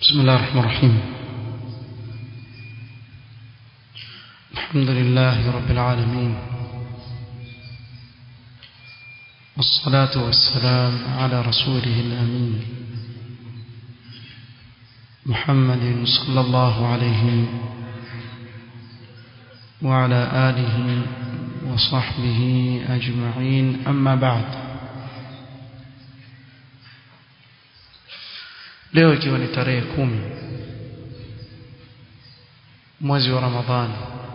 بسم الله الرحمن الرحيم الحمد لله رب العالمين والصلاة والسلام على رسوله الأمين محمد صلى الله عليه وعلى آله وصحبه أجمعين أما بعد leo ikiwa ni tarehe kumi mwezi wa Ramadhani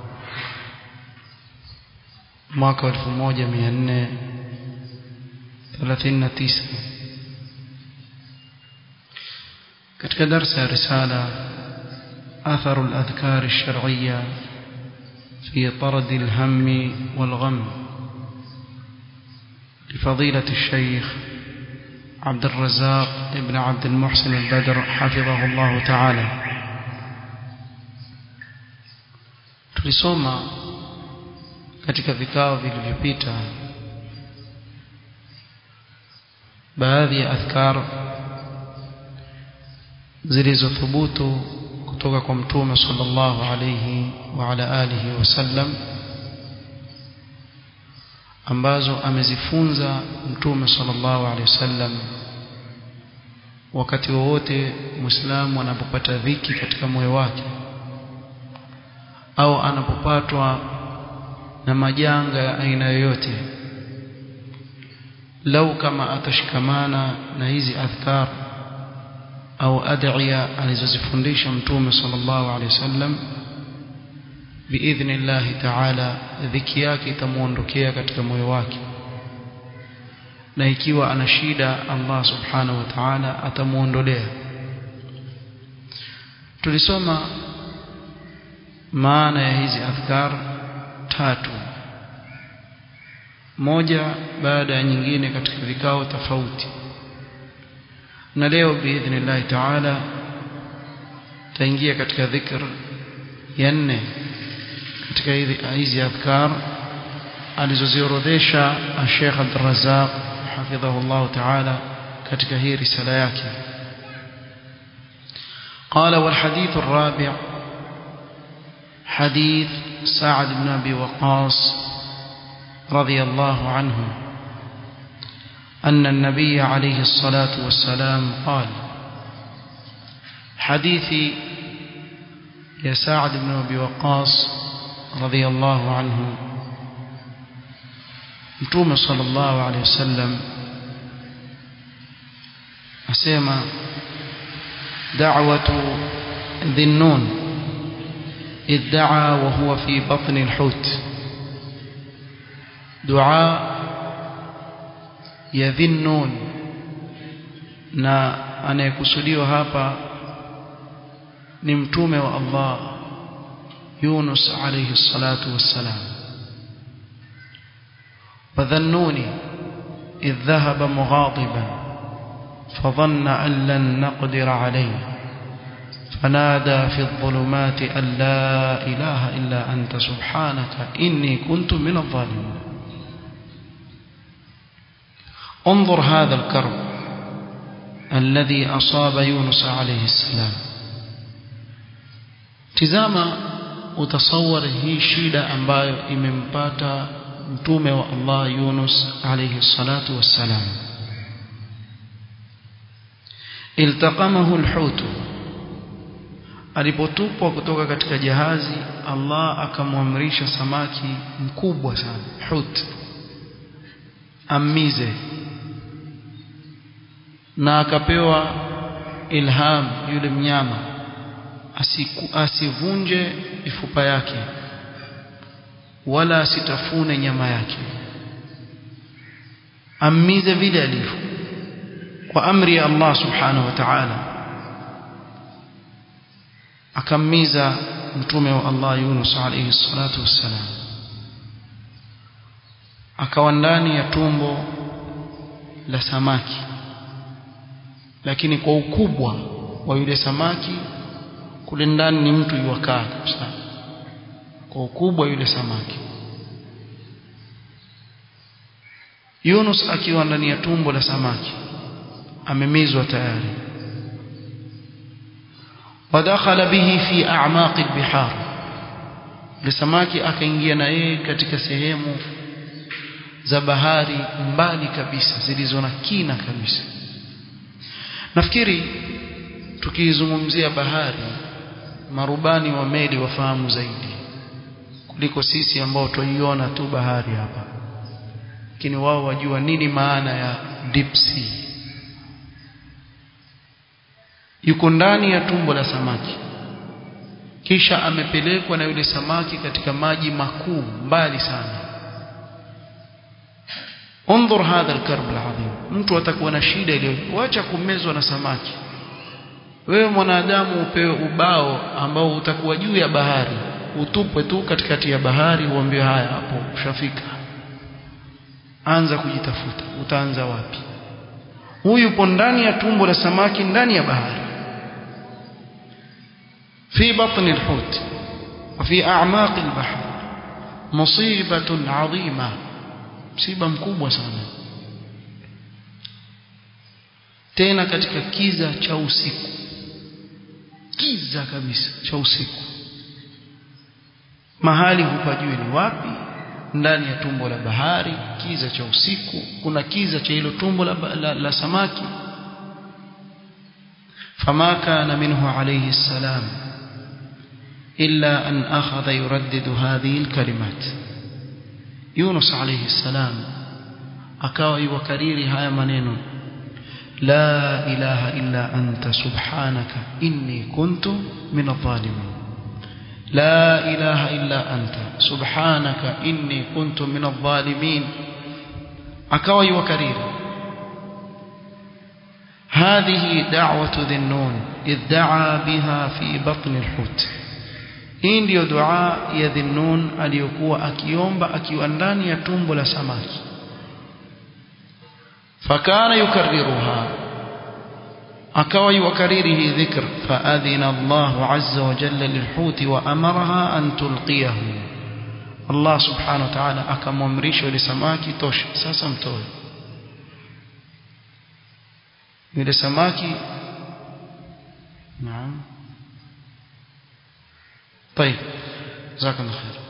mwaka wa 1439 katika darsa ya risala أثر الأذكار الشرعية في طرد الهم والغم لفضيلة الشيخ عبد الرزاق ابن عبد المحسن البدر حفظه الله تعالى tulisoma katika vikao vilivyopita baadhi ya adhkar zilizothubutu kutoka kwa mtume sallallahu alayhi wa ala alihi wasallam ambazo amezifunza mtume sallallahu alaihi wasallam wakati wowote muislamu anapopata dhiki katika moyo wake au anapopatwa na majanga ya aina yoyote lau kama atashikamana na hizi adhkar au adhiya alizozifundisha mtume sallallahu alaihi wasallam biidhnillahi taala dhiki yake itamuondokea katika moyo wake na ikiwa ana shida Allah subhanahu wa ta'ala atamuondolea tulisoma maana ya hizi adhkar tatu moja baada ya nyingine katika vikao tofauti na leo biidhnillahi taala taingia katika dhikr ya nne katika hizi adhkar alizoziorodhesha Sheikh Abdul Razzaq hafidhahullah ta'ala katika hii risala yake قال والحديث الرابع حديث سعد بن ابي وقاص رضي الله عنه أن النبي عليه الصلاة والسلام قال حديث يا سعد بن ابي وقاص رضي الله عنه متوم صلى الله عليه وسلم أسيما دعوة ذي النون إذ دعا وهو في بطن الحوت دعاء ya dhinnun na anayekusudiwa hapa ni mtume wa Allah Yunus alayhi salatu wassalam fadhannuni idh dhahaba mughadiban فظن أن لن نقدر عليه فنادى في الظلمات أن لا إله إلا أنت سبحانك إني كنت من الظالمين انظر هذا الكرب الذي أصاب يونس عليه السلام tizama utasawar hii shida ambayo imempata mtume wa Allah Yunus alayhi salatu wassalam iltaqamahu alhut alipotupwa kutoka katika jahazi Allah akamwamrisha samaki mkubwa sana hut amize na akapewa ilham yule mnyama asiku, asivunje mifupa yake wala asitafune nyama yake amize vile alivyo kwa amri ya Allah subhanahu wa ta'ala akamiza mtume wa Allah Yunus alayhi salatu wassalam akawa ndani ya tumbo la samaki lakini kwa ukubwa wa yule samaki kule ndani ni mtu yuwakaa kabisa kwa ukubwa yule samaki Yunus akiwa ndani ya tumbo la samaki amemizwa tayari ودخل به في أعماق البحار لسماكي akaingia na yeye katika sehemu za bahari mbali kabisa zilizo na kina kabisa nafikiri tukizungumzia bahari marubani wa meli wafahamu zaidi kuliko sisi ambao tuiona tu bahari hapa lakini wao wajua nini maana ya deep sea yuko ndani ya tumbo la samaki kisha amepelekwa na yule samaki katika maji makuu mbali sana انظر هذا الكرب العظيم mtu atakuwa na shida ile wacha kumezwa na samaki wewe mwanadamu upewe ubao ambao utakuwa juu ya bahari utupwe tu katikati ya bahari uambiwe haya hapo ushafika anza kujitafuta utaanza wapi huyu yupo ndani ya tumbo la samaki ndani ya bahari في بطن الحوت وفي أعماق البحر مصيبة عظيمة msiba mkubwa sana tena katika kiza cha usiku kiza kabisa cha usiku mahali hupajui ni wapi ndani ya tumbo la bahari kiza cha usiku kuna kiza cha hilo tumbo la, la, la samaki فما كان منه عليه السلام إلا أن أخذ يردد هذه الكلمات يونس عليه السلام أكاوي وكريري هاي منين لا إله إلا أنت سبحانك إني كنت من الظالمين لا إله إلا أنت سبحانك إني كنت من الظالمين أكاوي وكريري هذه دعوة ذي النون إذ دعا بها في بطن الحوت hii ndiyo dua ya dhinnun aliyokuwa akiomba akiwa ndani ya tumbo la samaki fakana yukarriruha akawa yukariri hii dhikr faadhina Allah azza wa jalla lilhuti wa amaraha an tulqiyahu Allah subhanahu wa ta'ala akamwamrisha yule samaki tosha sasa mtoe yule samaki naam طيب جزاك الله خير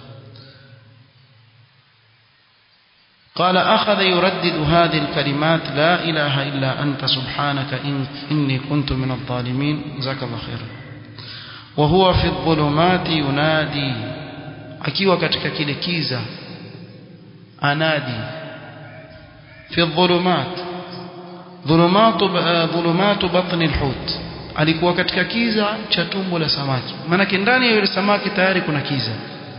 قال أخذ يردد هذه الكلمات لا إله إلا أنت سبحانك إن إني كنت من الظالمين جزاك الله خير وهو في الظلمات ينادي akiwa katika kile kiza anadi fi dhulumat dhulumatu dhulumatu batni alhut alikuwa katika kiza cha tumbo la samaki maanake ndani ya yule samaki tayari kuna kiza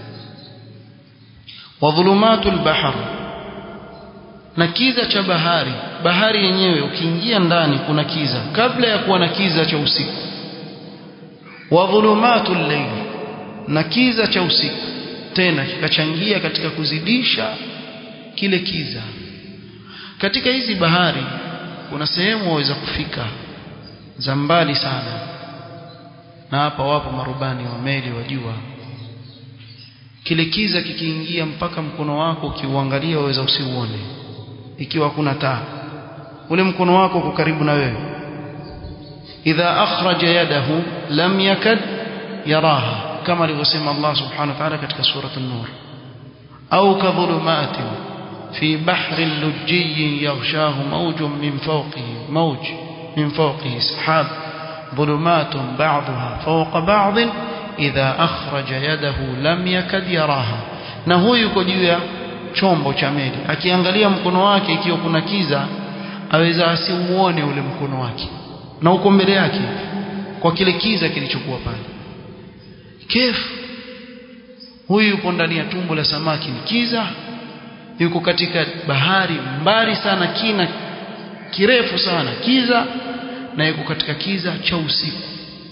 wa dhulumatul bahr na kiza cha bahari bahari yenyewe ukiingia ndani kuna kiza kabla ya kuwa na kiza cha usiku wa dhulumatul layl na kiza cha usiku tena kikachangia katika kuzidisha kile kiza katika hizi bahari kuna sehemu waweza kufika za mbali sana na hapa wapo marubani wa meli wajua kile kiza kikiingia mpaka mkono wako ukiuangalia waweza usiuone ikiwa kuna taa ule mkono wako uko karibu na wewe idha akhraja yadahu lam yakad yaraha kama alivyosema Allah subhanahu wa ta'ala katika sura an-nur au kadhulumatin fi bahrin lujjiyyin yaghshahu mawjun min fawqihi mawj من فوقه سحاب ظلمات بعضها فوق بعض إذا أخرج يده لم يكد يراها na huyu yuko juu ya chombo cha meli akiangalia mkono wake ikiwa kuna kiza aweza asimuone ule mkono wake na uko mbele yake kwa kile kiza kilichokuwa pale kefu huyu yupo ndani ya tumbo la samaki ni kiza yuko katika bahari mbali sana kina kirefu sana kiza na yuko katika kiza cha usiku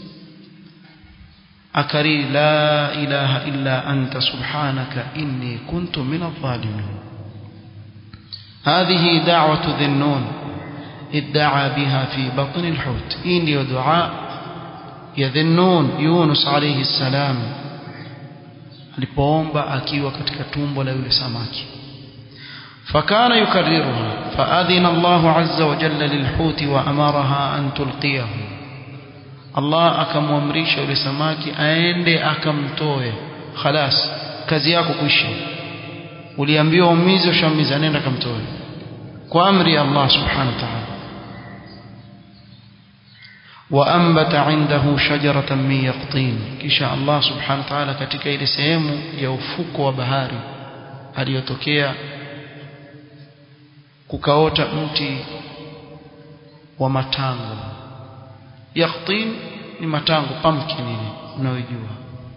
akari la ilaha illa anta subhanaka inni kuntu min adh-dhalimin هذه دعوة ذي النون ادعى بها في بطن الحوت إني دعاء يذنون يونس عليه السلام alipoomba akiwa katika tumbo la yule samaki فكان يكررها فأذن الله عز وجل للحوت وأمرها أن تلقيه Allah akamwamrisha yule samaki aende akamtoe khalas kazi yako kuisha uliambiwa umize ushamiza nenda kamtoe kwa amri ya Allah subhanahu wa ta'ala وأنبت عنده شجرة من يقطين kisha Allah subhanahu wa ta'ala katika ile sehemu ya ufuko wa bahari aliyotokea kukaota mti wa matango yaqtin ni matango pumpkin ile unayojua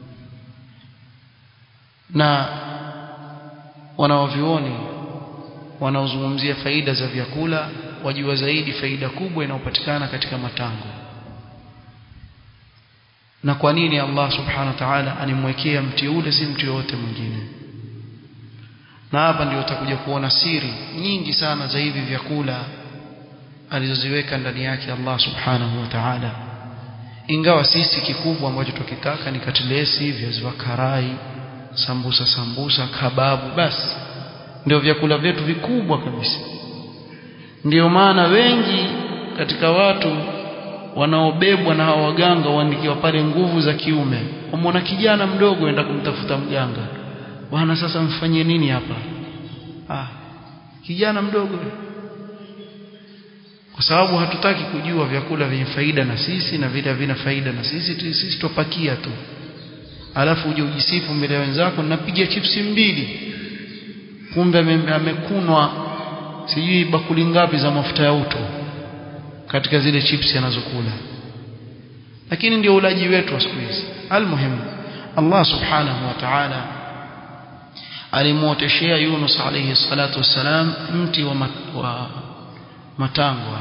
na wanaovioni wanaozungumzia faida za vyakula wajua zaidi faida kubwa inayopatikana katika matango na kwa nini Allah subhanahu wa ta'ala animwekea mti ule si mti yote mwingine na hapa ndio utakuja kuona siri nyingi sana za hivi vyakula alizoziweka ndani yake Allah subhanahu wa ta'ala ingawa sisi kikubwa ambacho tukitaka ni katilesi viazi vya karai sambusa sambusa kababu basi ndio vyakula vyetu vikubwa kabisa ndio maana wengi katika watu wanaobebwa na hawa waganga waandikiwa pale nguvu za kiume umwona kijana mdogo enda kumtafuta mganga bwana sasa mfanyie nini hapa ah kijana mdogo kwa sababu hatutaki kujua vyakula vyenye faida na sisi na vile havina faida na sisi sisi tupakia tu alafu uje ujisifu mbele ya wenzako napiga chipsi mbili kumbe amekunwa sijui bakuli ngapi za mafuta ya uto katika zile chipsi anazokula lakini ndio ulaji wetu wa siku hizi almuhimu Allah subhanahu wa ta'ala alimuoteshea Yunus alayhi salatu wassalam mti wa, mat, wa matango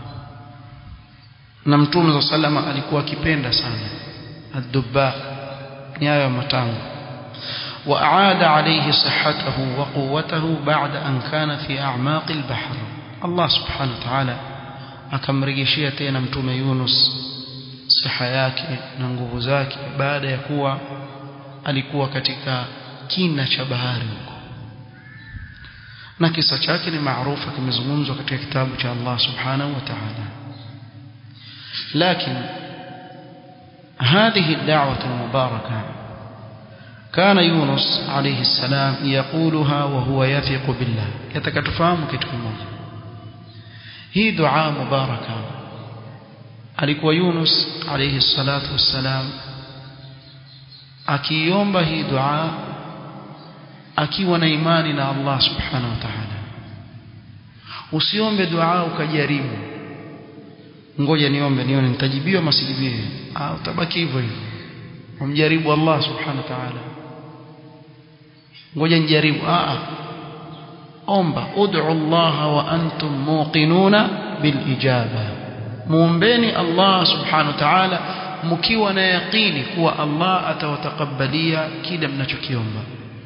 na mtume sallama alikuwa akipenda sana ad-dubba nyayo matango وأعاد عليه صحته وقوته بعد أن كان في أعماق البحر الله سبحانه وتعالى akamrejeshia tena mtume Yunus siha yake na nguvu zake baada ya kuwa alikuwa katika kina cha bahari huko na kisa chake ni maarufu kimezungumzwa katika kitabu cha Allah subhanahu wa ta'ala lakini هذه الدعوة المباركة كان يونس عليه السلام يقولها وهو يثق بالله يتكتفهم كتكمون hii dua mubaraka alikuwa Yunus alayhi salatu wassalam akiomba hii dua akiwa na imani na Allah subhanahu wa ta'ala usiombe dua ukajaribu ngoja niombe nione nitajibiwa masijibiwe ah utabaki hivyo hivyo umjaribu Allah subhanahu wa ta'ala ngoja nijaribu ah omba ud'u Allah wa antum muqinuna bil ijaba muombeni Allah subhanahu wa ta'ala mkiwa na yaqini kuwa Allah atawatakabalia kile mnachokiomba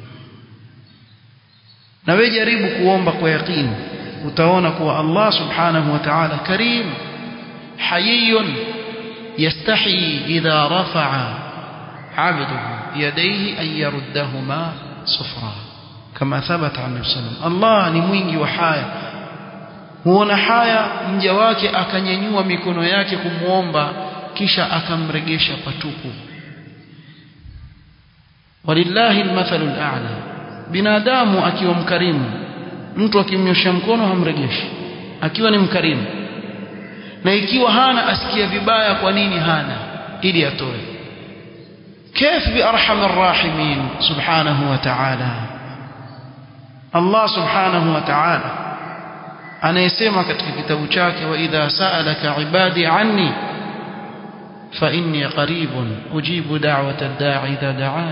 na wewe jaribu kuomba kwa yaqini utaona kuwa Allah subhanahu wa ta'ala karim hayyun yastahi idha rafa'a 'abduhu yadayhi an yaruddahuma sufra kama thabata an sallam Allah ni mwingi wa haya huona haya mja wake akanyanyua mikono yake kumuomba kisha akamregesha patupu walillahi almathalu al'a binadamu akiwa mkarimu mtu akimnyosha mkono hamregeshi akiwa ni mkarimu na ikiwa hana asikia vibaya kwa nini hana ili atoe كيف بأرحم الراحمين سبحانه وتعالى الله سبحانه وتعالى anayesema katika kitabu chake wa idha sa'alaka ibadi anni fa inni qaribun ujibu da'wata ad-da'i idha da'an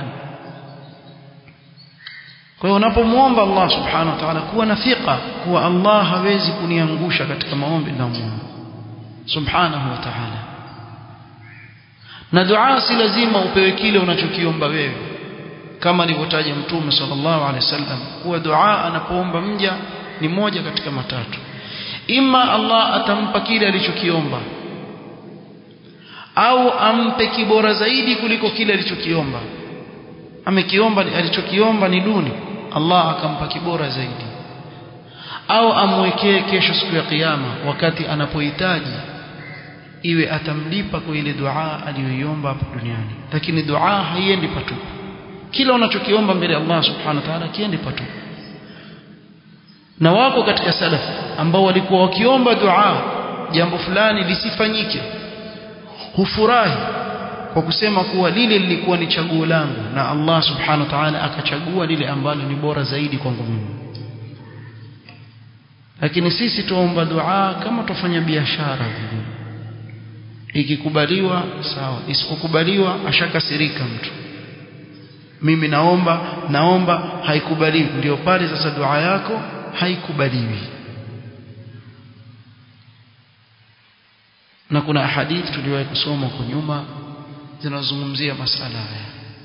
kwa hiyo unapomuomba Allah subhanahu wa ta'ala kuwa na thika kuwa Allah hawezi kuniangusha katika maombi na muombe subhanahu wa ta'ala na dua si lazima upewe kile unachokiomba wewe kama alivyotaja mtume sallallahu alaihi wasallam kuwa dua anapoomba mja ni moja katika matatu ima Allah atampa kile alichokiomba au ampe kibora zaidi kuliko kile alichokiomba amekiomba alichokiomba ni duni Allah akampa kibora zaidi au amwekee kesho siku ya kiyama wakati anapohitaji iwe atamlipa kwa ile dua aliyoiomba hapa duniani lakini dua haiendi patupu kila unachokiomba mbele ya Allah subhanahu wa ta'ala kiendi patupu na wako katika salaf ambao walikuwa wakiomba dua jambo fulani lisifanyike hufurahi kwa kusema kuwa lile lilikuwa ni chaguo langu na Allah subhanahu wa ta'ala akachagua lile ambalo ni bora zaidi kwangu mimi lakini sisi tuomba dua kama tufanya biashara vile ikikubaliwa sawa isipokubaliwa ashakasirika mtu mimi naomba naomba haikubaliwi ndio pale sasa dua yako haikubaliwi na kuna hadithi tuliwahi kusoma kwa nyuma zinazungumzia masala haya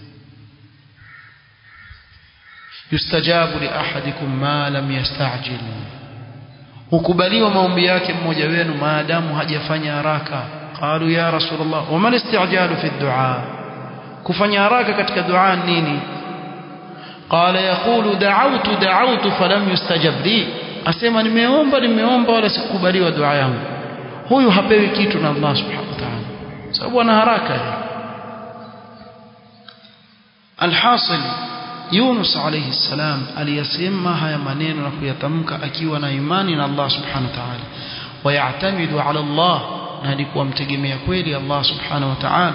yustajabu li ahadikum ma lam yastajil hukubaliwa maombi yake mmoja wenu maadamu hajafanya haraka qalu ya rasulullah wama listi'jalu fi du'a kufanya haraka katika dua nini qala yaqulu da'awtu da'awtu falam yustajab li asema nimeomba nimeomba wala sikubaliwa dua yangu huyu hapewi kitu na Allah subhanahu wa ta'ala sababu ana haraka alhasil Yunus alayhi salam aliyasema haya maneno na kuyatamka akiwa na imani na Allah subhanahu wa ta'ala wayatamidu ala Allah na alikuwa mtegemea kweli Allah subhanahu wa ta'ala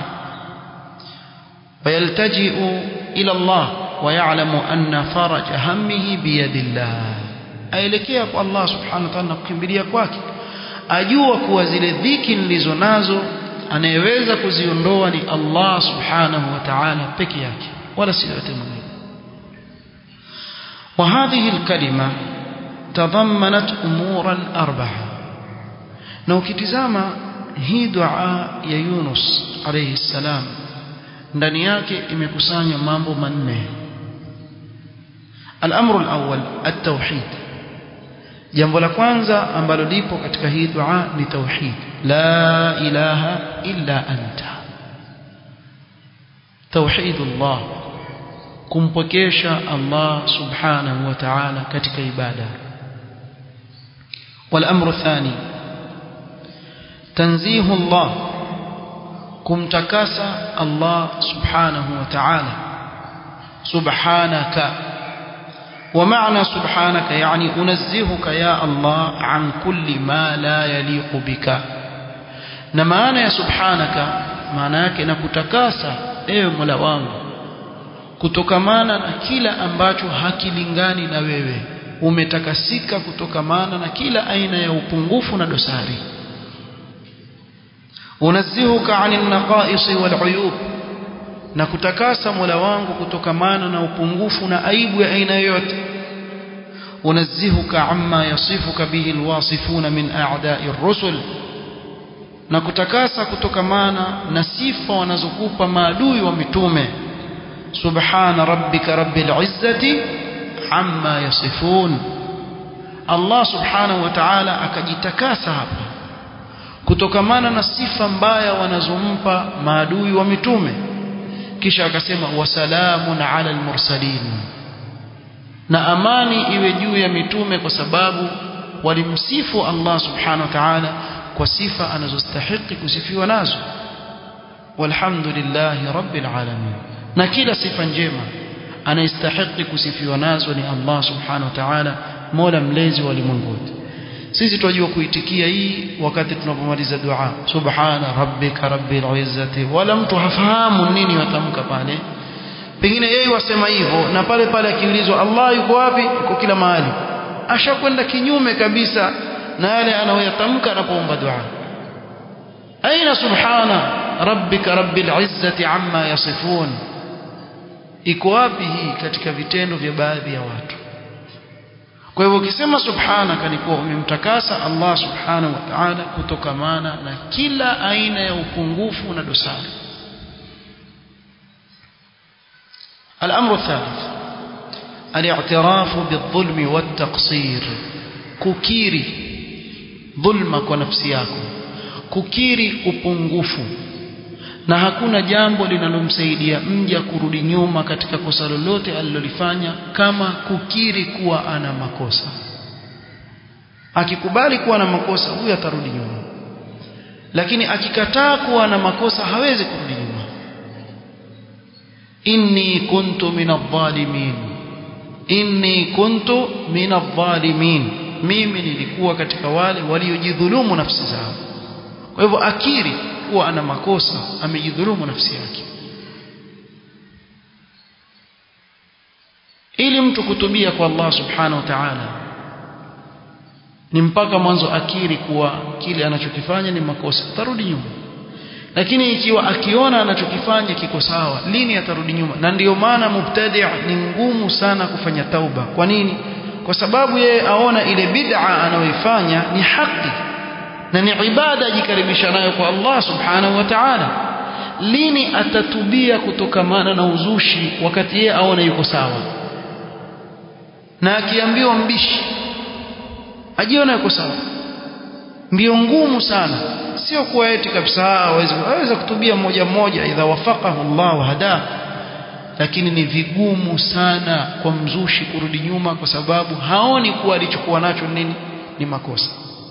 ويلتجئ إلى الله ويعلم أن فرج همه بيد الله aelekea kwa Allah subhanahu wa ta'ala kukimbilia kwake ajua kuwa zile dhiki nilizo nazo anayeweza kuziondoa ni Allah subhanahu wa ta'ala peke yake wala si yote mwingine وهذه الكلمة تضمنت أمورا أربعة na ukitizama hii dua ya Yunus alayhi salam ndani yake imekusanya mambo manne الامر الاول التوحيد jambo la kwanza ambalo lipo katika hii dua ni tauhid la ilaha illa anta tauhidullah kumpokesha Allah subhanahu wa ta'ala katika ibada والامر الثاني تنزيه الله kumtakasa Allah subhanahu wa ta'ala subhanaka ومعنى سبحانك يعني أنزهك يا الله عن كل ما لا يليق بك na maana ya subhanaka maana yake na kutakasa ewe Mola wangu kutokamana na kila ambacho hakilingani na wewe umetakasika kutokamana na kila aina ya upungufu na dosari unazihuka anil naqais wal uyub na kutakasa Mola wangu kutokamana na upungufu na aibu ya aina yoyote unazihuka amma yasifuka bihi alwasifuna min a'da'i ar-rusul na kutakasa kutokamana na sifa wanazokupa maadui wa mitume subhana rabbika rabbil izzati amma yasifun Allah subhanahu wa ta'ala akajitakasa hapa kutokamana na sifa mbaya wanazompa maadui wa mitume kisha akasema wasalamun ala almursalin na amani iwe juu ya mitume kwa sababu walimsifu Allah subhanahu wa ta'ala kwa sifa anazostahili kusifiwa nazo walhamdulillahi rabbil alamin na kila sifa njema anayestahili kusifiwa nazo ni Allah subhanahu wa ta'ala mola mlezi wa ulimwengu sisi tunajua kuitikia hii wakati tunapomaliza dua subhana rabbika rabbil izzati wala mtu hafahamu nini watamka pale pengine yeye wasema hivyo na pale pale akiulizwa Allah yuko wapi yuko kila mahali ashakwenda kinyume kabisa na yale anayoyatamka anapoomba dua aina subhana rabbika rabbil izzati amma yasifun iko wapi hii katika vitendo vya baadhi ya watu kwa hivyo ukisema subhanaka ni kuwa umemtakasa Allah subhanahu wa ta'ala kutokamana na kila aina ya upungufu na dosari الأمر الثالث الاعتراف بالظلم والتقصير ككيري ظلمك ونفسيك ككيري upungufu na hakuna jambo linalomsaidia mja kurudi nyuma katika kosa lolote alilolifanya kama kukiri kuwa ana makosa akikubali kuwa na makosa huyo atarudi nyuma lakini akikataa kuwa na makosa hawezi kurudi nyuma inni kuntu min adh-dhalimin inni kuntu min adh-dhalimin mimi nilikuwa katika wale waliojidhulumu nafsi zao kwa hivyo akiri kuwa ana makosa amejidhulumu nafsi yake ili mtu kutubia kwa Allah subhanahu wa ta'ala ni mpaka mwanzo akiri kuwa kile anachokifanya ni makosa atarudi nyuma lakini ikiwa akiona anachokifanya kiko sawa lini atarudi nyuma na ndiyo maana mubtadi' ni ngumu sana kufanya tauba kwa nini kwa sababu yeye aona ile bid'a anayoifanya ni haki na ni ibada ajikaribisha nayo kwa Allah subhanahu wa ta'ala lini atatubia kutokamana na uzushi wakati yeye aona yuko sawa na akiambiwa mbishi ajiona yuko sawa mbio ngumu sana sio kuwa eti kabisa aweze aweza kutubia mmoja mmoja idha wafaqahu Allah wa hada lakini ni vigumu sana kwa mzushi kurudi nyuma kwa sababu haoni kuwa alichokuwa nacho nini ni makosa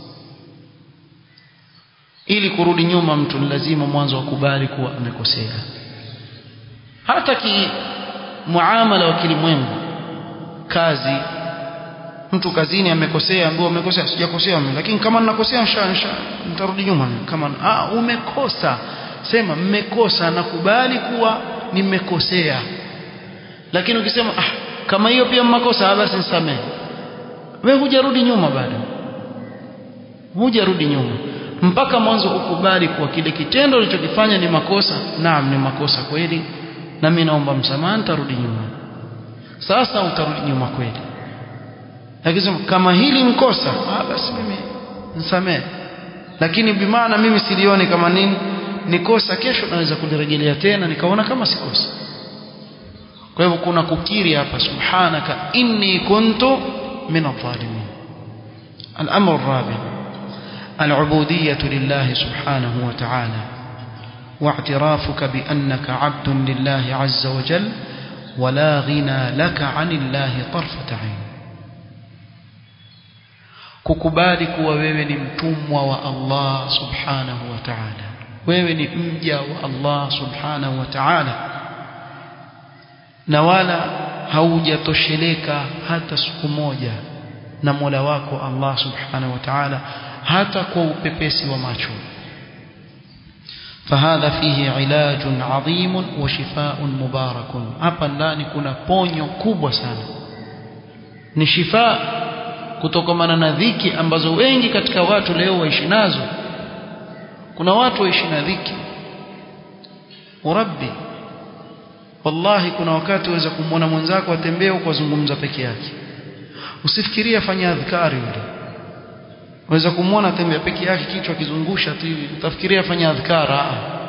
ili kurudi nyuma mtu ni lazima mwanzo akubali kuwa amekosea hata ki muamala wa kilimwengu kazi mtu kazini amekosea ambaye amekosea sijakosea mimi lakini kama ninakosea insha nitarudi nyuma kama ah umekosa sema mmekosa nakubali kuwa nimekosea lakini ukisema ah kama hiyo pia mmakosa basi nisamehe wewe hujarudi nyuma bado hujarudi nyuma mpaka mwanzo ukubali kuwa kile kitendo ulichokifanya ni makosa naam ni makosa kweli na mimi naomba msamaha nitarudi nyuma sasa utarudi nyuma kweli lakini kama hili mkosa ah basi mimi nisamehe lakini bimaana mimi silioni kama nini ni kosa kesho naweza kulirejelea tena nikaona kama si kosa kwa hivyo kuna kukiri hapa subhanaka inni kuntu min adh-dhalimin al-amr ar-rabi' العبودية لله سبحانه وتعالى واعترافك بأنك عبد لله عز وجل ولا غنى لك عن الله طرفة عين kukubali kuwa wewe ni mtumwa wa Allah subhanahu wa ta'ala wewe ni mja wa Allah subhanahu wa ta'ala na wala haujatosheleka hata siku moja na Mola wako Allah subhanahu wa ta'ala hata kwa upepesi wa macho فهذا فيه علاج عظيم وشفاء مبارك hapa ndani kuna ponyo kubwa sana ni shifa kutokamana na dhiki ambazo wengi katika watu leo waishi nazo kuna watu waishi na dhiki urabbi wallahi kuna wakati waweza kumwona mwenzako atembea kwa zungumza peke yake usifikirie afanya adhkari yule waweza kumwona tembea peke yake kichwa kizungusha tu hivi utafikiria afanya adhkara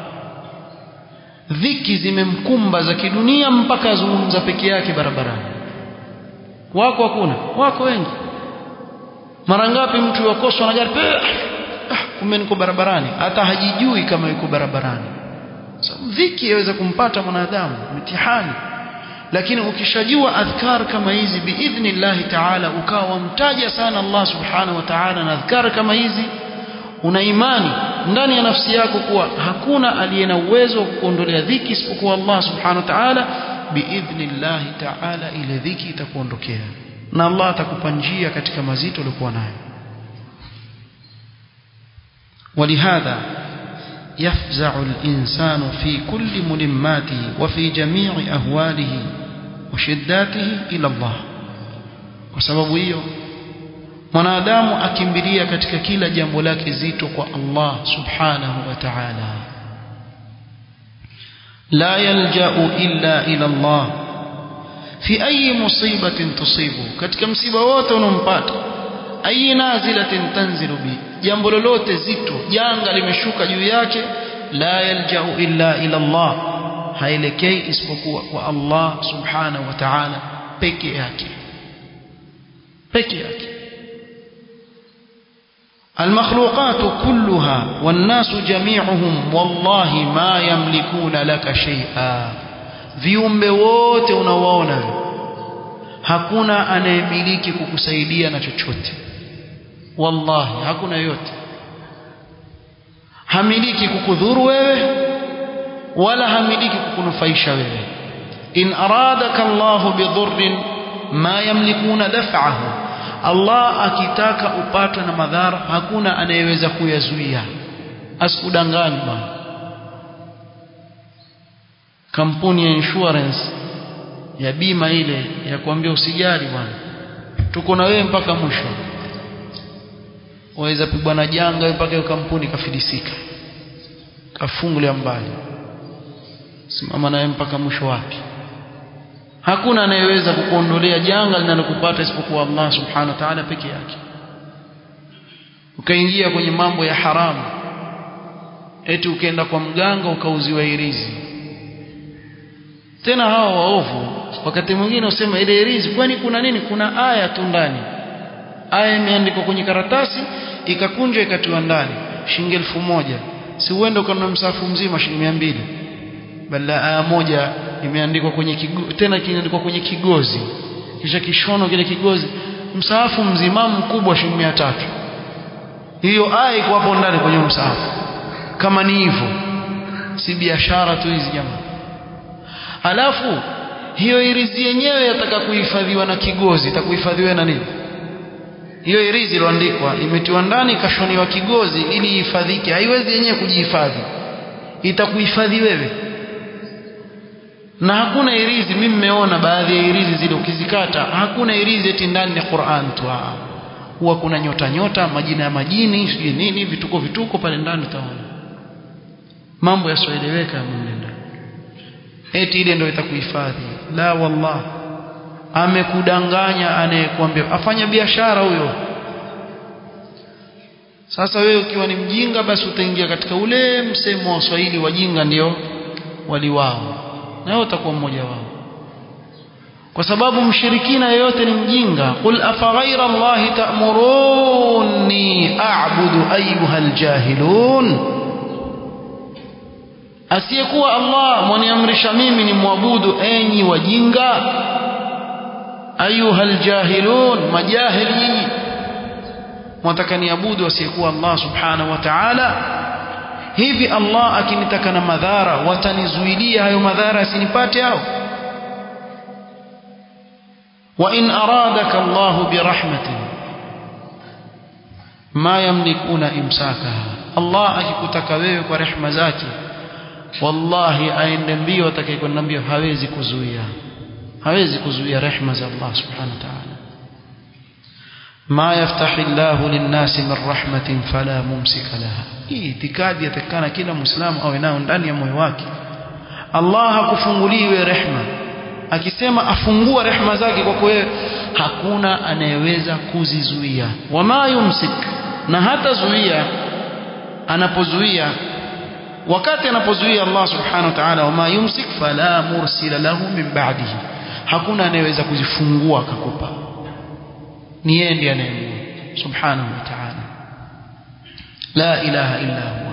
dhiki zimemkumba za kidunia mpaka azungumza peke yake barabarani wako hakuna wako wengi mara ngapi mtu yakoswa na gari ah, kumbe niko barabarani hata hajijui kama yuko barabarani sababu dhiki yaweza kumpata mwanadamu mitihani lakini ukishajua adhkar kama hizi biidhnillahi taala ukawa mtaja sana Allah subhanahu wa ta'ala na adhkar kama hizi una imani ndani ya nafsi yako kuwa hakuna aliye na uwezo wa kukuondolea dhiki isipokuwa Allah subhanahu wa ta'ala biidhnillahi taala ile dhiki itakuondokea na Allah atakupa njia katika mazito uliokuwa nayo ولهذا يفزع الإنسان في كل ملماته وفي جميع أهواله وشداته إلى الله وسبب hiyo mwanadamu akimbilia katika kila jambo lake zito kwa Allah subhanahu wa ta'ala la yalja'u illa ila Allah fi ayi musibatin tusibu katika msiba wote unompata ayi nazilatin tanzilu bi jambo lolote zito janga limeshuka juu yake la yalja'u illa ila Allah haelekei isipokuwa kwa Allah subhanahu wa ta'ala peke yake peke yake المخلوقات كلها والناس جميعهم والله ما يملكون لك شيئا viumbe wote unawaona hakuna anayemiliki kukusaidia na chochote wallahi hakuna yote hamiliki kukudhuru wewe wala hamiliki kukunufaisha wewe in aradaka Allah bidhurrin ma yamlikuna daf'ahu Allah akitaka upatwe na madhara hakuna anayeweza kuyazuia asikudanganye bwana kampuni ya insurance ya bima ile ya kuambia usijali bwana tuko na wewe mpaka mwisho waweza pigwa na janga mpaka hiyo kampuni kafilisika kafungulia mbali simama naye mpaka mwisho wake hakuna anayeweza kukuondolea janga linalokupata isipokuwa Allah subhanahu wa ta'ala peke yake ukaingia kwenye mambo ya haramu eti ukaenda kwa mganga ukauziwa irizi tena hawa waovu wakati mwingine usema ile irizi kwani kuna nini kuna aya tu ndani aya imeandikwa kwenye karatasi ikakunjwa ikatiwa ndani shilingi elfu moja si uende ukanunua msafu mzima shilingi mia mbili bali aya moja imeandikwa kwenye kigo, tena kimeandikwa kwenye kigozi kisha kishono kile kigozi msahafu mzima mkubwa shilingi mia tatu hiyo aya iko hapo ndani kwenye msahafu kama ni hivyo si biashara tu hizi jamaa alafu hiyo irizi yenyewe yataka kuhifadhiwa na kigozi itakuhifadhiwa na nini hiyo irizi iliyoandikwa imetiwa ndani ikashoniwa kigozi ili ihifadhike haiwezi yenyewe kujihifadhi itakuhifadhi wewe na hakuna irizi mimi nimeona baadhi ya irizi zile ukizikata hakuna irizi eti ndani ni Qur'an tu huwa kuna nyota nyota majina ya majini sijui nini vituko vituko pale ndani utaona mambo yasioeleweka mnenda eti ile ndio itakuhifadhi la wallah amekudanganya anayekwambia afanya biashara huyo sasa wewe ukiwa ni mjinga basi utaingia katika ule msemo wa Swahili wajinga ndio wali wao na wewe utakuwa mmoja wao kwa sababu mshirikina yeyote ni mjinga qul afa ghayra allahi ta'muruni a'budu ayyuha aljahilun asiyekuwa Allah mwaniamrisha mimi ni mwabudu enyi wajinga ayuha aljahilun majahil nyinyi mwataka niabudu asiyekuwa Allah subhanahu wa ta'ala hivi Allah akinitaka na madhara watanizuilia hayo madhara asinipate hao wa in aradaka Allah birahmatin ma yamlikuna imsakaha Allah akikutaka wewe kwa rehema zake wallahi aende mbio atakayekwenda mbio hawezi kuzuia hawezi kuzuia rehema za Allah subhanahu wa ta'ala ما يفتح الله للناس من رحمة فلا ممسك لها hii itikadi yatakana kila muislamu awe nayo ndani ya moyo wake Allah hakufunguliwe rehma akisema afungua rehma zake kwako wewe hakuna anayeweza kuzizuia wama yumsik na hata zuia anapozuia wakati anapozuia Allah subhanahu wa ta'ala wama yumsik fala mursila lahu min ba'dihi hakuna anayeweza kuzifungua akakupa ni yeye ndiye anayemua subhanahu wa ta'ala la ilaha illa huwa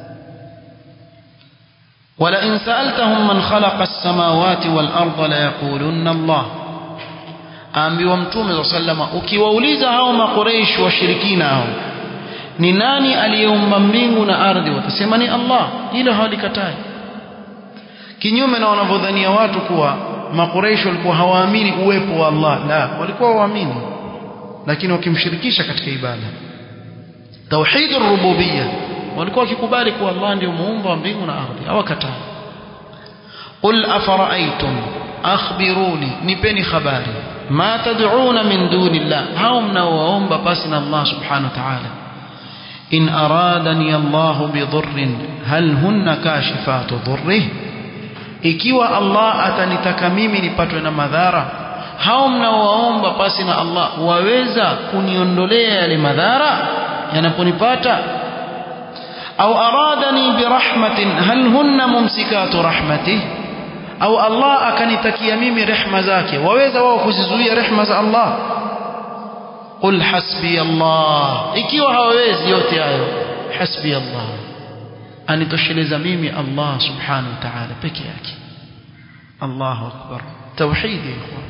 ولئن سألتهم من خلق السماوات والأرض ليقولن الله aambiwa mtume wa sallama ukiwauliza hao makoreish washirikina hao ni nani aliyeumba mbingu na ardhi watasema ni Allah hilo hawalikatai kinyume na wanavyodhania watu kuwa makoreish walikuwa hawaamini uwepo wa Allah la walikuwa waamini lakini wakimshirikisha katika ibada tauhid rububiyya walikuwa wakikubali kuwa Allah ndio muumba wa mbingu na ardhi hawakatai qul afara'aytum akhbiruni nipeni habari ma tad'una min dunillah hao mnaoomba pasi na Allah subhanahu wa ta'ala in aradani Allah bidhurrin hal hunna kashifatu dhurrih ikiwa Allah atanitaka mimi nipatwe na madhara hao mnaowaomba pasi na Allah waweza kuniondolea yale madhara yanaponipata au aradani birahmatin hal hunna mumsikatu rahmatih au Allah akanitakia mimi rehma zake waweza wao kuzizuia rehma za Allah qul hasbi Allah ikiwa hawawezi yote hayo hasbi Allah anitosheleza mimi Allah subhanahu wa ta'ala peke yake Allahu akbar tauhid ya ikhwan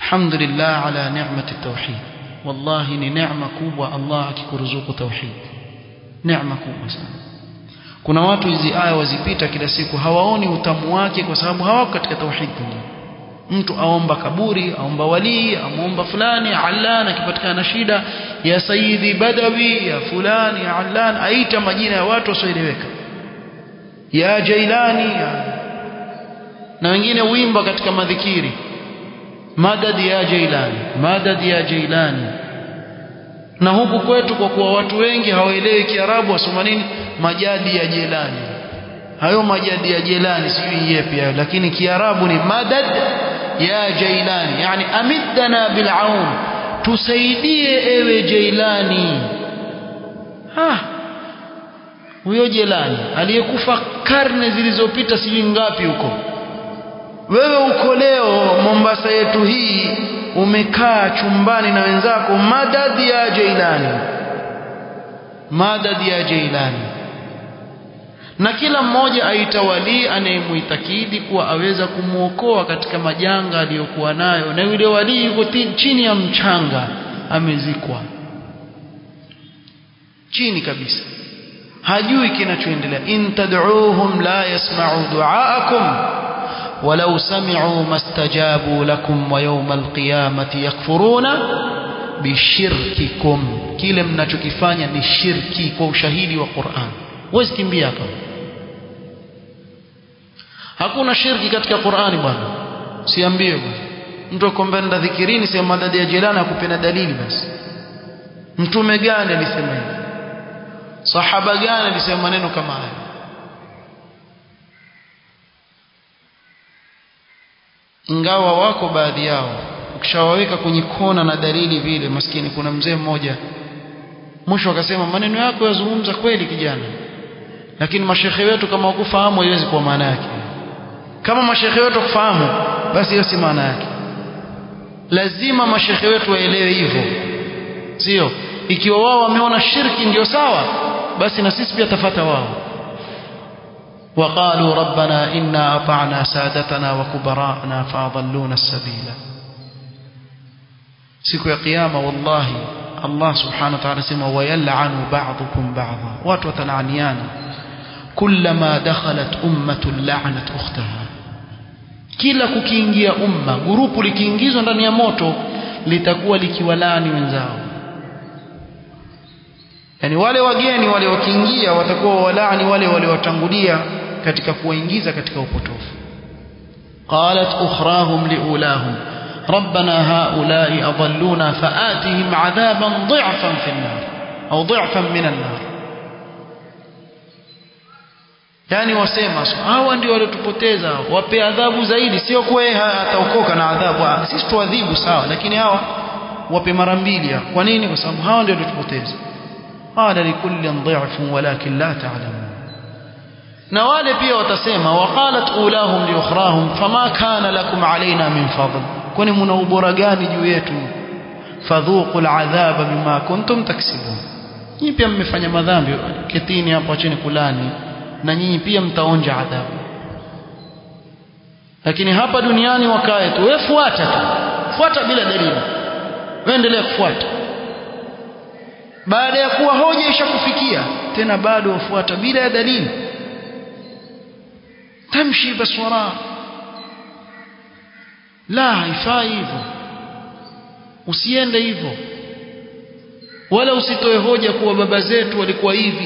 alhamdulillah ala ni'mati tauhid wallahi ni neema kubwa Allah akikuruzuku tauhid neema kubwa sana kuna watu hizi aya wazipita kila siku hawaoni utamu wake kwa sababu hawako katika tauhid mtu aomba kaburi aomba walii amuomba fulani allan akipatikana na shida ya sayyidi badawi ya fulani ya allan aita majina ya watu wasioeleweka ya jailani ya na wengine wimba katika madhikiri madad ya jailani madad ya jailani na huku kwetu kwa kuwa watu wengi hawaelewi kiarabu wasoma nini majadi ya jelani hayo majadi ya jelani sijui yepi hayo lakini kiarabu ni madad ya jailani yani amiddana bil aun tusaidie ewe jailani ha huyo jelani aliyekufa karne zilizopita sijui ngapi huko wewe uko leo Mombasa yetu hii umekaa chumbani na wenzako madad ya jailani madad ya jailani na kila mmoja aita walii anayemuitakidi kuwa aweza kumwokoa katika majanga aliyokuwa nayo na yule walii yuko chini ya mchanga amezikwa chini kabisa hajui kinachoendelea in tad'uuhum la yasma'u du'aakum walau sami'u mastajabu lakum wa yawma alqiyamati yakfuruna bishirkikum kile mnachokifanya ni shirki kwa ushahidi wa Qur'an huwezi kimbia hapa hakuna shirki katika Qur'ani bwana siambie bwana mtu akombenda dhikirini sema madadi ya jelana akupenda dalili basi mtume gani alisema hivi sahaba gani alisema maneno kama haya ingawa wako baadhi yao ukishawaweka kwenye kona na dalili vile maskini kuna mzee mmoja mwisho akasema maneno yako yazungumza kweli kijana lakini mashekhe wetu kama wakufahamu haiwezi kuwa maana yake kama mashekhe wetu kufahamu basi hiyo si maana yake lazima mashekhe wetu waelewe hivyo sio ikiwa wao wameona shirki ndio sawa basi na sisi pia tafata wao وقالوا ربنا إنا أطعنا سادتنا وكبراءنا فأضلونا السبيل siku ya kiyama wallahi Allah subhanahu wa ta'ala sema wayal'anu ba'dukum ba'dha watu watalaaniana kullama dakhalat ummatun la'nat ukhtaha kila kukiingia umma grupu likiingizwa ndani ya moto litakuwa likiwalaani wenzao yani wale wageni wale wakiingia watakuwa walaani wale waliowatangulia katika kuwaingiza katika upotofu qalat ukhrahum liulahum ربنا هؤلاء أضلونا فآتهم عذابا ضعفا في النار أو ضعفا من النار yani wasema hawa ndio waliotupoteza wape adhabu zaidi sio kuwa ataokoka na adhabu sisi tuadhibu sawa lakini hawa wape mara mbili kwa nini kwa sababu hawa ndio waliotupoteza qala likullin dha'fun walakin la ta'lamun na wale pia watasema waqalat ulahum li ukhrahum fama kana lakum alaina min fadl kwani mna ubora gani juu yetu fadhuqu al'adhaba bima kuntum taksibun nyinyi pia mmefanya madhambi ketini hapo acheni kulani na nyinyi pia mtaonja adhabu lakini hapa duniani wakae tu wewe fuata tu fuata bila dalili wewe endelea kufuata baada ya kuwa hoja ishakufikia tena bado wafuata bila ya dalili tamshi baswara la haifai hivyo usiende hivyo wala usitoe hoja kuwa baba zetu walikuwa hivi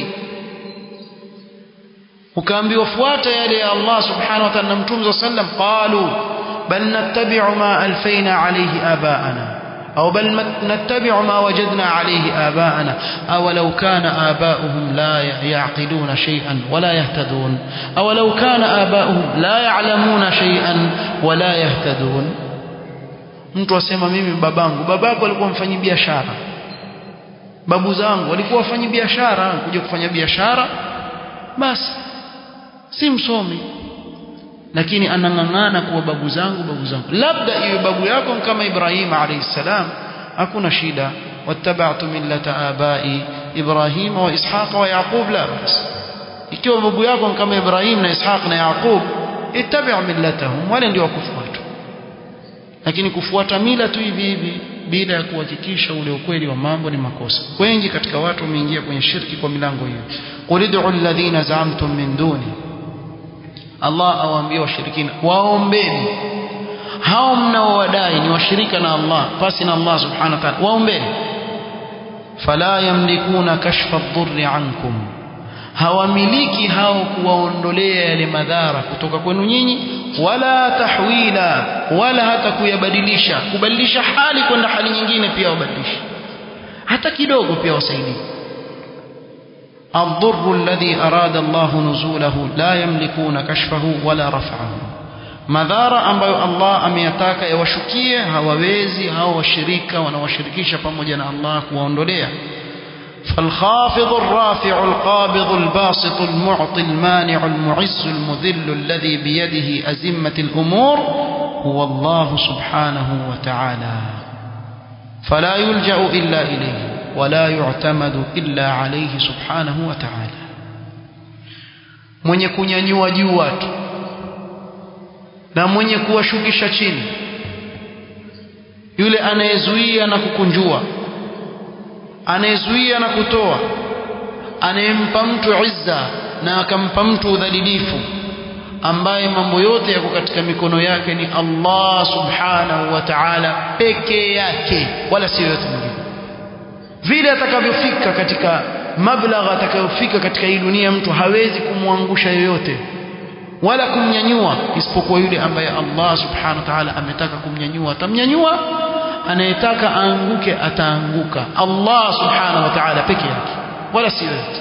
ukaambiwa fuata yale ya Allah subhanahu wa ta'ala na mtume sallam qalu bal nattabi'u ma alfayna alayhi abaana أو بل نتبع ما وجدنا عليه آباءنا أولو كان آباؤهم لا يعقلون شيئا ولا يهتدون أولو كان آباؤهم لا يعلمون شيئا ولا يهتدون mtu asema mimi babangu babako alikuwa mfanyi biashara babu zangu walikuwa wafanyi biashara kuja kufanya biashara basi si msomi lakini anang'ang'ana kuwa babu zangu babu zangu labda iwe babu yako kama Ibrahim alayhi salam hakuna shida wattaba'tu millata abai Ibrahim wa Ishaq wa Yaqub la bas ikiwa babu yako kama Ibrahim na Ishaq na Yaqub ittabi' millatahum wale ndio wakufuata lakini kufuata mila tu hivi hivi bila ya kuhakikisha ule ukweli wa mambo ni makosa wengi katika watu wameingia kwenye shirki kwa milango hiyo qul ud'u alladhina za'amtum min duni Allah awaambia washirikina waombeni hao mnaowadai ni washirika na Allah pasi na Allah subhanahu wa ta'ala waombeni fala yamlikuna kashfa ad-dhurri ankum hawamiliki hao kuwaondolea yale madhara kutoka kwenu nyinyi wala tahwila wala hata kuyabadilisha kubadilisha hali kwenda hali nyingine pia wabadilishe hata kidogo pia wasaidie الضر الذي أراد الله نزوله لا يملكون كشفه ولا رفعه madhara ambayo Allah ameyataka yawashukie hawawezi hao washirika wanawashirikisha pamoja na Allah kuwaondolea فالخافض الرافع القابض الباسط المعطي المانع المعز المذل الذي بيده أزمة الأمور هو الله سبحانه وتعالى فلا يلجأ إلا إليه ولا يعتمد إلا عليه سبحانه وتعالى mwenye kunyanyua juu watu na mwenye kuwashukisha chini yule anayezuia na kukunjua anayezuia na kutoa anayempa mtu izza na akampa mtu udhalilifu ambaye mambo yote yako katika mikono yake ni Allah subhanahu wa ta'ala peke yake wala sio yote mwingine vile atakavyofika katika mablagha atakayofika katika hii dunia mtu hawezi kumwangusha yoyote wala kumnyanyua isipokuwa yule ambaye Allah subhanahu wa ta'ala ametaka kumnyanyua atamnyanyua anayetaka aanguke ataanguka Allah subhanahu wa ta'ala peke yake wala si yote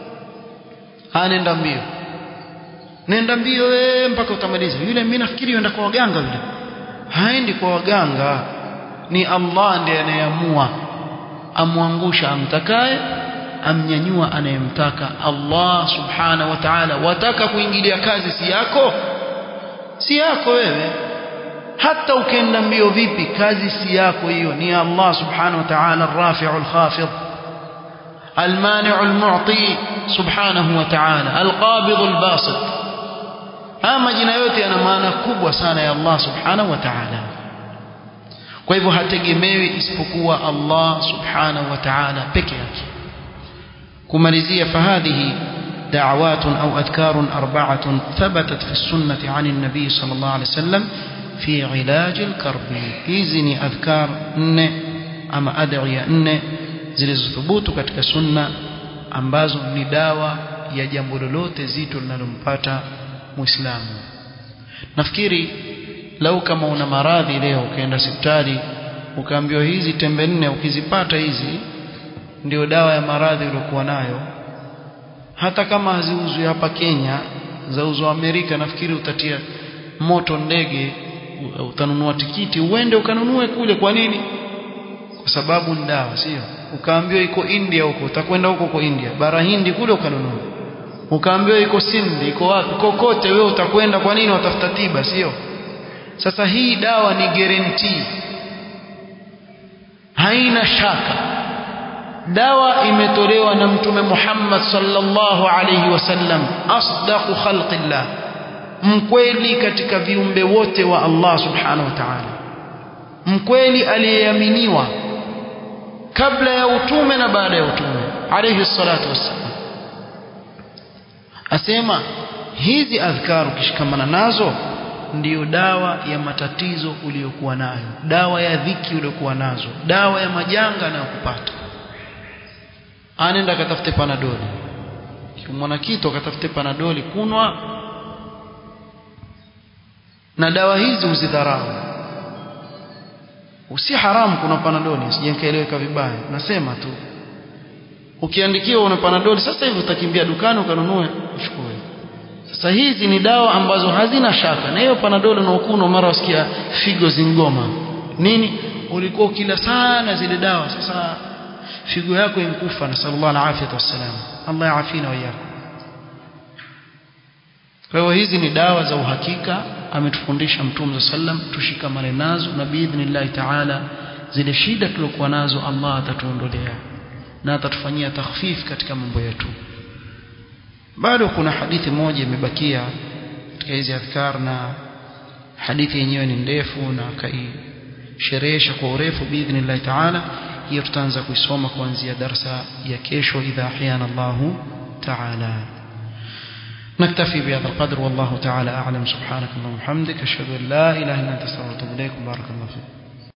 anaenda mbio nenda mbio wewe mpaka utamaliza yule mimi nafikiri yenda kwa waganga yule haendi kwa waganga ni Allah ndiye anayeamua amwangusha amtakaye amnyanyua anayemtaka Allah subhanahu wa ta'ala wataka kuingilia kazi si yako si yako wewe hata ukienda mbio vipi kazi si yako hiyo ni Allah subhanahu wa ta'ala الرافع الخافض المانع المعطي سبحانه وتعالى القابض الباسط haya majina yote yana maana kubwa sana ya Allah subhanahu wa ta'ala kwa hivyo hategemewi isipokuwa Allah subhanahu wa ta'ala peke yake kumalizia fahadhihi دعوات أو أذكار أربعة ثبتت في السنة عن النبي صلى الله عليه وسلم في علاج الكرب إذن أذكار نne ama adhiya nne zilizothubutu katika sunna ambazo ni dawa ya jambo lolote zito linalompata muislamu nafikiri lau kama una maradhi leo ukaenda hospitali ukaambiwa hizi tembe nne ukizipata hizi ndio dawa ya maradhi uliokuwa nayo hata kama haziuzwi hapa Kenya zauzwa Amerika nafikiri utatia moto ndege utanunua tikiti uende ukanunue kule kwa nini kwa sababu ni dawa sio ukaambiwa iko India huko utakwenda huko kwa India bara Hindi kule ukanunua ukaambiwa iko Sindi iko wapi kokote wewe utakwenda kwa nini watafuta tiba sio sasa hii dawa ni guarantee haina shaka dawa imetolewa na mtume Muhammad sallallahu alayhi wasallam asdaqu khalqillah mkweli katika viumbe wote wa Allah subhanahu wa ta'ala mkweli aliyeaminiwa kabla ya utume na baada ya utume alayhi salatu wassalam asema hizi adhkar ukishikamana nazo ndiyo dawa ya matatizo uliyokuwa nayo dawa ya dhiki uliyokuwa nazo dawa ya majanga yanayokupata anenda akatafute panadoli kimwona kitu akatafute panadoli kunwa na dawa hizi uzidharau usi haramu kuna panadoli sijenkaeleweka vibaya nasema tu ukiandikiwa una panadoli sasa hivi utakimbia dukani ukanunue uchukue sasa hizi ni dawa ambazo hazina shaka na hiyo panadoli unaokunywa mara wasikia figo zingoma nini ulikuwa ukila sana zile dawa sasa figo yako inkufa na sallallahu alaihi wasallam Allah yaafina wayako kwa hiyo hizi ni dawa za uhakika ametufundisha mtume sallam tushikamane nazo na biidhnillah taala zile shida tulokuwa nazo Allah atatuondolea na atatufanyia takhfif katika mambo yetu bado kuna hadithi moja imebakia katika hizi adhkar na hadithi yenyewe ni ndefu na kai sherehesha kwa urefu biidhnillah taala hiyo tutaanza kuisoma kuanzia darsa ya kesho idha ahyana Allahu taala نكتفي بهذا القدر والله تعالى أعلم سبحانك اللهم وبحمدك أشهد أن لا إله إلا أنت استغفرك وأتوب إليك بارك الله فيك